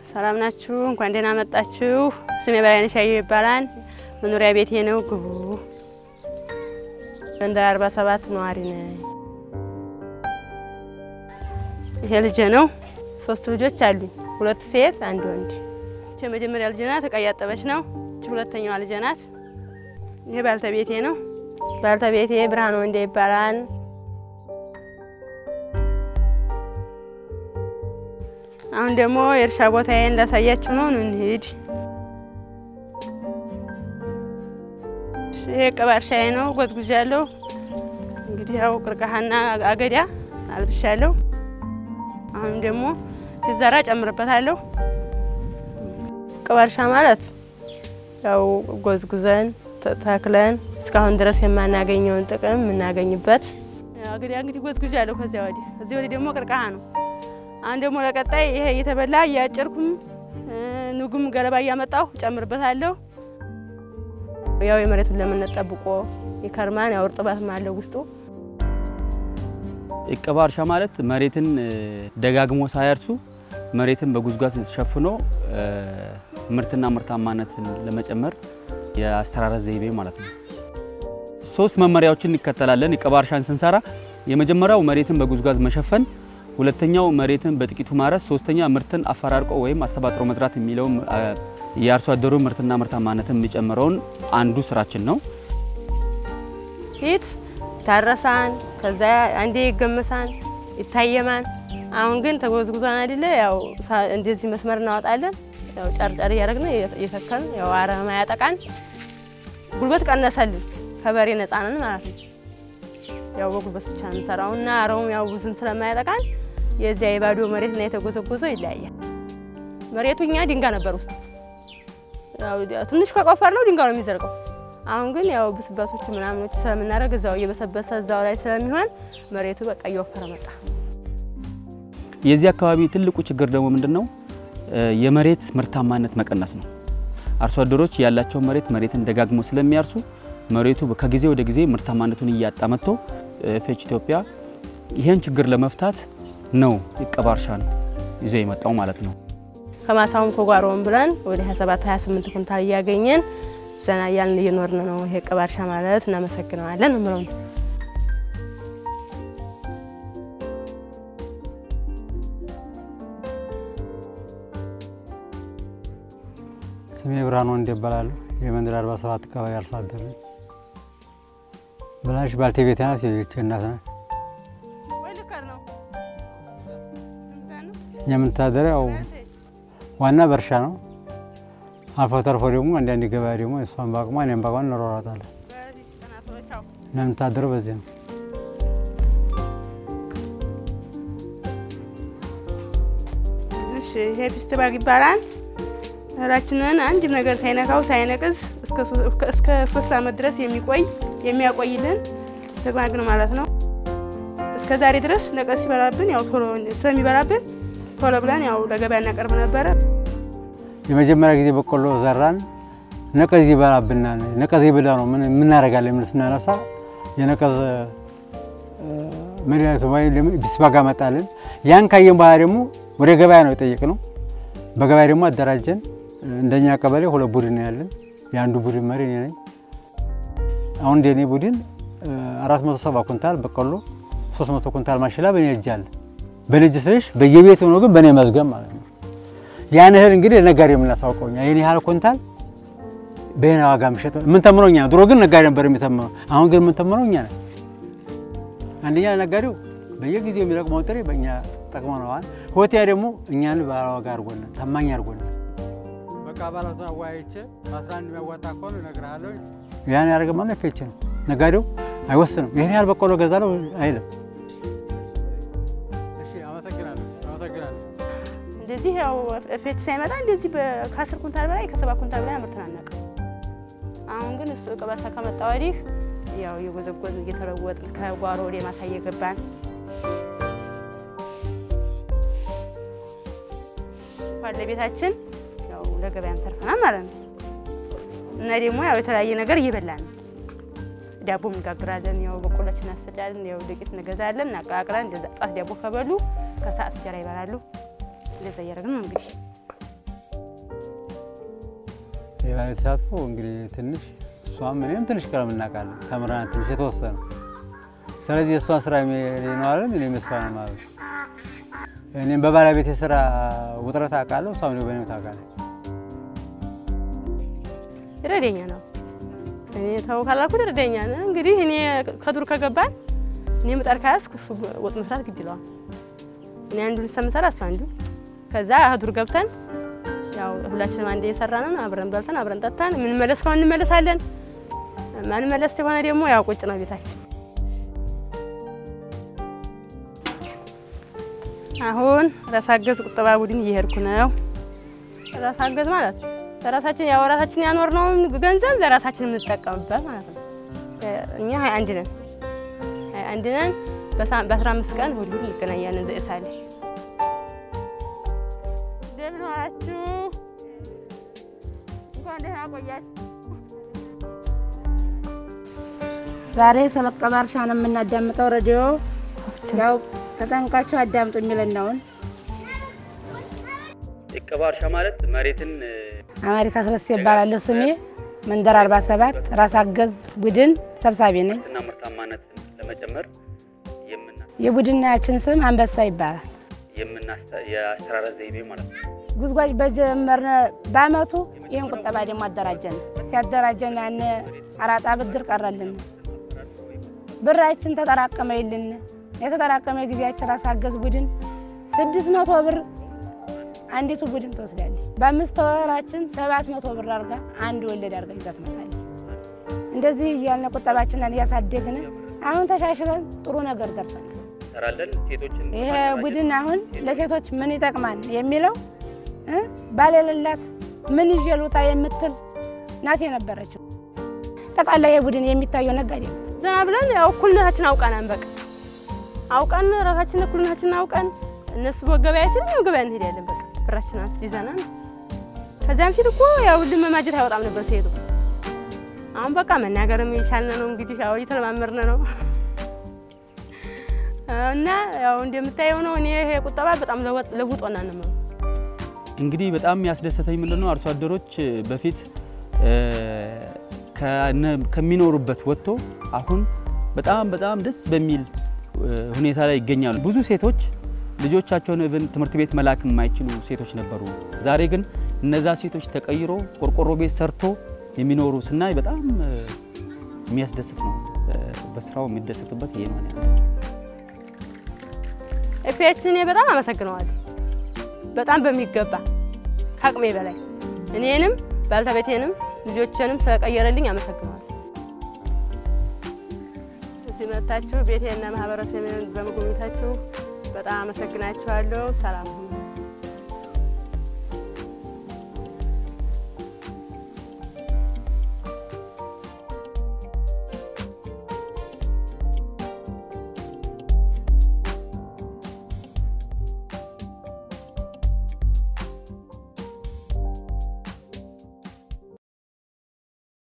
ሰላም ናችሁ? እንኳን ደህና መጣችሁ። ስሜ በላይነሽ አየሁ ይባላል። መኖሪያ ቤቴ ነው ግቡ። እንደ አርባ ሰባት ነዋሪ ነኝ። ይሄ ልጄ ነው። ሶስት ልጆች አሉኝ፣ ሁለት ሴት አንድ ወንድ። ይቺ የመጀመሪያ ልጄ ናት፣ እቃ እያጠበች ነው። ይቺ ሁለተኛዋ ልጄ ናት። ይሄ ባልተቤቴ ነው። ባልተቤቴ ብርሃን ወንዴ ይባላል። አሁን ደግሞ የእርሻ ቦታዬ እንዳሳያችሁ ነው። እንሂድ። ይሄ ቅባ እርሻዬ ነው። ጎዝጉዣለሁ። እንግዲህ ያው ቅርቃሃና አገዳ አልብሻለሁ። አሁን ደግሞ ሲዘራ ጨምርበታለሁ። ቅባ እርሻ ማለት ያው ጎዝጉዘን ተክለን እስካሁን ድረስ የማናገኘውን ጥቅም የምናገኝበት አገዳ እንግዲህ ጎዝጉዣለሁ። ከዚያ ወዲህ እዚህ ወዲህ ደግሞ ቅርቃሃ ነው። አሁን ደግሞ ለቀጣይ ይሄ እየተበላ እያጨርኩም ኑጉም ገለባ እያመጣሁ ጨምርበታለሁ። ያው የመሬቱን ለምነት ጠብቆ ይከርማን። ያው እርጥበትም አለው ውስጡ። እቀባ እርሻ ማለት መሬትን ደጋግሞ ሳያርሱ መሬትን በጉዝጓዝ ሸፍኖ ምርትና ምርታማነትን ለመጨመር የአስተራረስ ዘይቤ ማለት ነው። ሶስት መመሪያዎችን እንከተላለን እቀባ እርሻን ስንሰራ። የመጀመሪያው መሬትን በጉዝጓዝ መሸፈን ሁለተኛው መሬትን በጥቂቱ ማረስ፣ ሶስተኛ ምርትን አፈራርቆ ወይም አሰባጥሮ መዝራት የሚለው የአርሶ አደሩ ምርትና ምርታማነትን የሚጨምረውን አንዱ ስራችን ነው። ፊት ይታረሳን፣ ከዛ አንዴ ይገመሳን፣ ይታየማን። አሁን ግን ተጎዝጉዟን አይደለ? ያው እንደዚህ መስመር እናወጣለን። ያው ጨርጨር እያደረግን እየተከልን ያው አረም ያጠቃን፣ ጉልበት ቀነሰልን፣ ከበሬ ነፃ ነን ማለት ነው። ያው በጉልበት ብቻ እንሰራው እና አረሙም ያው ብዙም ስለማያጠቃን የዚያ የባዶ መሬት እና የተጎዘጎዘው ይለያያል። መሬቱ እኛ ድንጋይ ነበር ውስጥ ያው ትንሽ ከቆፈር ነው ድንጋይ ነው የሚዘልቀው። አሁን ግን ያው ብስበቶች ምናምኖች ስለምናደርግ እዛው እየበሰበሰ እዛው ላይ ስለሚሆን መሬቱ በቃ እየወፈረ መጣ። የዚህ አካባቢ ትልቁ ችግር ደግሞ ምንድን ነው? የመሬት ምርታማነት መቀነስ ነው። አርሶ አደሮች ያላቸውን መሬት መሬትን ደጋግሞ ስለሚያርሱ መሬቱ ከጊዜ ወደ ጊዜ ምርታማነቱን እያጣ መጥቶ ፌች ኢትዮጵያ ይህን ችግር ለመፍታት ነው እቀባ እርሻን ይዞ የመጣው ማለት ነው። ከማሳውም ከጓሮውም ብለን ወደ 27 28 ኩንታል እያገኘን ዘና እያልን እየኖርን ነው። ይሄ እቀባ እርሻ ማለት እናመሰግነዋለን ምለው ስሜ ብርሃን ወንድ ይባላሉ። የመንደር 47 አካባቢ አርሶ አደር ነኝ። ብላሽ ባልቴቤቴ ናት። የልጆቼ እናት ናት። የምንተዳደረው ዋና በእርሻ ነው። አልፎ ተርፎ ደግሞ አንዳንድ ገበያ ደግሞ እሷን በአቅሟ እኔም በአቅሟ እንሯሯጣለን። የምንተዳደረው በዚህ ነው። እሺ ይሄ ፊስትባግ ይባላል። እህላችንን አንድ ነገር ሳይነካው ሳይነቅዝ እስከ ሶስት ዓመት ድረስ የሚቆይ የሚያቆይልን ፊስትባግ ነው ማለት ነው። እስከ ዛሬ ድረስ ነቀዝ ሲበላብን ያው ቶሎ ስለሚበላብን ቶሎ ብለን ያው ለገበያ እናቀርብ ነበረ። የመጀመሪያ ጊዜ በቆሎ ዘራን፣ ነቀዝ ይበላብናል። ነቀዝ ይበላ ነው ምን እናደርጋለን? ምን ስናነሳ የነቀዝ መድኃኒቱ ፊስትባግ አመጣልን። ያን ካየን በኋላ ደግሞ ወደ ገበያ ነው የጠየቅነው። በገበያ ደግሞ አደራጀን። እንደኛ ቀበሌ ሁለት ቡድን ነው ያለን። የአንዱ ቡድን መሪ እኔ ነኝ። አሁን እንደኔ ቡድን 470 ኩንታል በቆሎ፣ 300 ኩንታል ማሽላ በእኔ እጅ አለ። በእኔ እጅ ስልሽ በየቤት ሆኖ ግን በእኔ መዝገብ ማለት ነው። ያን እህል እንግዲህ ለነጋዴ የምናሳውቀው እኛ ይህን ያህል ኩንታል በይነ ዋጋ የሚሸጥ የምንተምነው እኛ። ድሮ ግን ነጋዴ ነበር የሚተምነው። አሁን ግን የምንተምነው እኛ ነን። አንደኛ ለነጋዴው በየጊዜው የሚለቅመውን ጥሬ በእኛ ጠቅመነዋል። ሆቴያ ደግሞ እኛን ባለዋጋ አድርጎናል፣ ታማኝ አድርጎናል። በቃ አባላቱን አወያይቼ በአስራ አንድ የሚያዋጣ ከሆነ እነግርሃለሁ። ያን ያደረገ ማለት ፌች ነው። ነጋዴው አይወስንም። ይህን ያህል በቆሎ ገዛለሁ አይልም። እሺ፣ አመሰግናለሁ፣ አመሰግናለሁ። እንደዚህ ያው ፌች ሳይመጣ እንደዚህ ከአስር ኩንታል በላይ ከሰባት ኩንታል በላይ አምርተን አናውቅም። አሁን ግን እሱ ቅበታ ከመጣ ወዲህ ያው እየጎዘጎዝን እየተለወጥን ከጓሮ ወደ ማሳ እየገባን ባለቤታችን ያው ለገበያም ተርፈናል ማለት ነው። እና ደግሞ ያው የተለያየ ነገር እየበላን ነው። ዳቦም እንጋግራለን። ያው በቆሎችን እናስፈጫለን። ያው ዱቄት እንገዛለን፣ እናቀላቅለን። እንደዛ ጧት ዳቦ ከበሉ ከሰዓት እንጀራ ይበላሉ። እንደዛ እያደረግን ነው እንግዲህ የባህል ተሳትፎ እንግዲህ ትንሽ እሷም እኔም ትንሽ ቀለም እናውቃለን ተምረናል ትንሽ የተወሰነ ስለዚህ የእሷን ስራ ነው አለን እኔም የእሷ ነው ማለት ነው። እኔም በባለቤት የስራ ውጥረት አውቃለሁ፣ እሷም ደግሞ በእኔም ታውቃለች። ይረደኛ ነው። እኔ ተው ካላልኩት ይረደኛ ነው። እንግዲህ እኔ ከዱር ከገባን እኔ ምጣድ ከያዝኩ እሱ ወጥ መስራት ግድ ይለዋል። እኔ አንዱን ሰምሰራ እሱ አንዱ ከዛ ከዱር ገብተን ያው ሁላችንም አንድ እየሰራን አብረን በልተን አብረን ጠጥተን የምንመለስ ከሆነ እንመለሳለን። ማንመለስ የሆነ ደግሞ ያው ቁጭ ነው ቤታችን። አሁን ራስ አገዝ ቁጠባ ቡድን እየሄድኩ ነው። ራስ አገዝ ማለት ለራሳችን ያው ራሳችን ያኖርነውን ገንዘብ ለራሳችን የምንጠቀምበት ማለት ነው። እኛ ሀያ አንድ ነን ሀያ አንድ ነን። በአስራ አምስት ቀን እሑድ እሑድ እንገናኛለን። ዘእሳሌ እንደምን ዋላችሁ? እንኳን ደህና ቆያችሁ። ዛሬ ስለ ቁጠባ እርሻ ነው የምናዳምጠው። ሬዲዮ ያው ተጠንቃችሁ አዳምጡ የሚለን ነውን። የቁጠባ እርሻ ማለት መሬትን አሜሪካ ስለስ ይባላለሁ ስሜ። መንደር 47 ራስ አገዝ ቡድን ሰብሳቢ ነኝ። ምርትና ምርታማነትን ለመጨመር የምና የቡድናችን ስም አንበሳ ይባላል። የምናስተ- የአስተራረስ ዘይቤ ማለት ነው። ጉዝጓዥ በጀመርነ በአመቱ ይህን ቁጠባ ደግሞ አደራጀን። ሲያደራጀን ያን አራጣ ብድር ቀረልን። ብራችን ተጠራቀመ ይልን የተጠራቀመ ጊዜያችን ራስ አገዝ ቡድን ስድስት መቶ ብር አንዲቱ ቡድን ትወስዳለች። በአምስት ወራችን ሰባት መቶ ብር አድርጋ አንድ ወለድ አድርጋ ይዛ ትመጣለች። እንደዚህ እያልን ቁጠባችንን እያሳደግን አሁን ተሻሽለን ጥሩ ነገር ደርሰናል። እንሰራለን ሴቶችን ይሄ በማደራጀት ቡድን አሁን ለሴቶች ምን ይጠቅማል የሚለው እ ባል የሌላት ምን ይዤ ልውጣ የምትል ናት የነበረችው። ጠቅላላ ይሄ ቡድን የሚታየው ነጋዴ ነው። ዘና ብለን ያው እኩልነታችን አውቀናን በቃ አውቀን ራሳችን እኩልነታችን አውቀን እነሱ በገበያ ሲል እኛም ገበያ እንሄዳለን። በቃ ብራችን አንስ ይዘና ከዚያም ፊት እኮ ያው ልመማጀት አይወጣም ነበር ሲሄዱ። አሁን በቃ መናገርም የቻልን ነው እንግዲህ ያው እየተለማመርን ነው እና ያው እንደምታየው ነው። እኔ ይሄ ቁጠባ በጣም ለወጥ- ለውጦና ነው የምለው። እንግዲህ በጣም ያስደሰተኝ ምንድነው አርሶ አደሮች በፊት እ፣ ከነ- ከሚኖሩበት ወጥቶ አሁን በጣም በጣም ደስ በሚል እ፣ ሁኔታ ላይ ይገኛሉ። ብዙ ሴቶች ልጆቻቸውን ብን ትምህርት ቤት መላክ የማይችሉ ሴቶች ነበሩ። ዛሬ ግን እነዛ ሴቶች ተቀይሮ ቆርቆሮ ቤት ሰርቶ የሚኖሩ ስናይ በጣም እ፣ የሚያስደስት ነው። እ፣ በስራው የሚደሰቱበት ይሄ ነው ያለው። ኤፒኤችን እኔ በጣም አመሰግነዋለሁ። በጣም በሚገባ ከአቅሜ በላይ እኔንም ባልተቤቴንም ልጆችንም ስለቀየረልኝ አመሰግነዋለሁ። እዚህ መጥታችሁ ቤቴና ማህበረሰብን በመጎብኘታችሁ በጣም አመሰግናችኋለሁ። ሰላም ሁኑ።